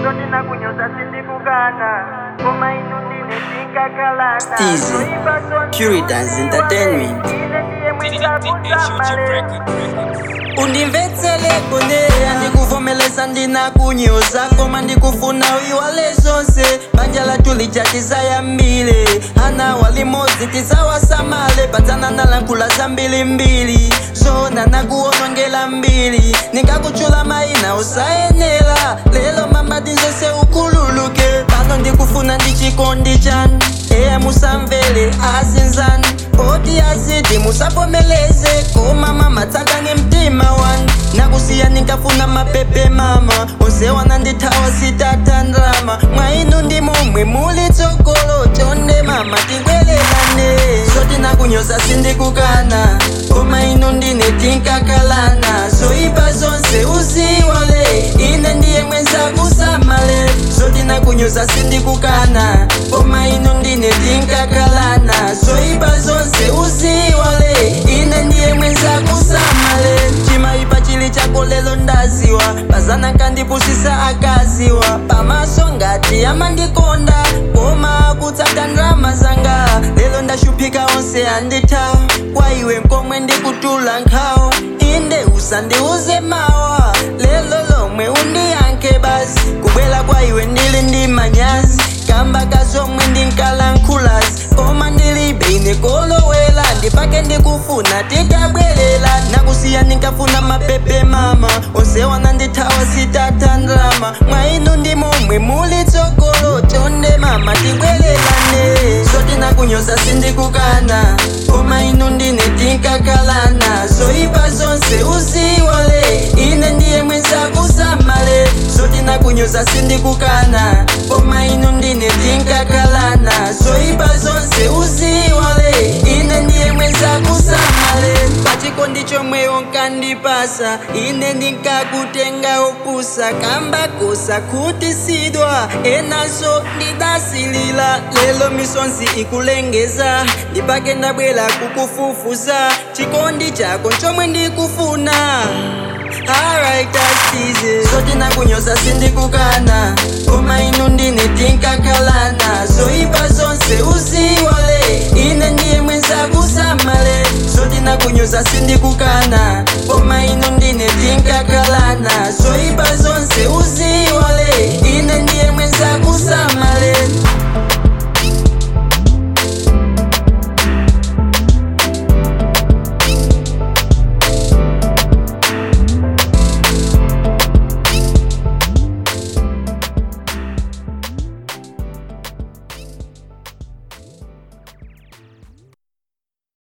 zoti nakunyoza sindikukana koma inu ndine tinkakalana Steezy, Zoipa zonse Puritans uziwale. Entertainment. ine ndiye mwisakusamale undimvetsele kuneya ndikuvomeleza ndinakunyoza koma ndikufuna uyiwale zonse banja lathu lijatizayambile ana walimodzi tizawasamale padzana nalankhula zambilimbili zona nakuwonongela mbili ndingakuchula mayina usayenera lelo mamati nzonse ukhululuke pano ndikufuna ndichikondi chanu eya musamvele azinzani poti azidi musavomeleze koma mama tsakani mtima wanu nakusiya ninkafuna mapepe mama onse wanandithawa sitata ndrama mwainu ndi momwe muli tsogolo chonde mama tingwelelane zoti nakunyoza sindikukana koma inu ndine tinkakalana zoipa zonse uziwale ine ndiye mwenza kusamale zoti nakunyoza sindikukana koma inu ndine tinkakalana zoipa zonse uziwale ine ndiye mwenza kusamale chimaipa chili chako lelo ndaziwa pazana kandipusisa akaziwa pamaso ngati amandikonda koma kutsata ndrama zanga lelo ndashuphika onse andithawa kwa iwe nkomwe ndikutula nkhawa inde usandiuze mawa lelo lomwe undiyankhe basi kubwela kwa iwe ndili ndi manyazi kamba kazomwe ndinkalankhulazi koma ndilibe ine kolowela ndipake ndikufuna titabwelela nakusiya ndinkafuna mapepe mama onse wanandithawa sitata ndrama mwainu ndi momwe muli tsogolo chonde mama tibwelelane zoti nakunyoza sindikukana koma inu ndine tinkakalana zoipa zonse uziwale ine ndiye mwenza kusamale zoti nakunyoza sindikukana koma inu ndine tinkakalana zoipa zonse uziwale ine ndiye mwenza kusamale pachikondi chomwe unkandipasa ine ndinkakutenga opusa kamba kosa kutisidwa enaso ndidasilila lelo misonzi ikulengeza ndipake ndabwela kukufufuza chikondi chako chomwe ndikufuna Alright, that's easy. zoti nakunyoza sindikukana koma inu ndine tinkakalana zoipa zonse uziwale ine ndiye mwenza kusamale zoti nakunyoza sindikukana koma inu ndine tinkakalana zoipa zonse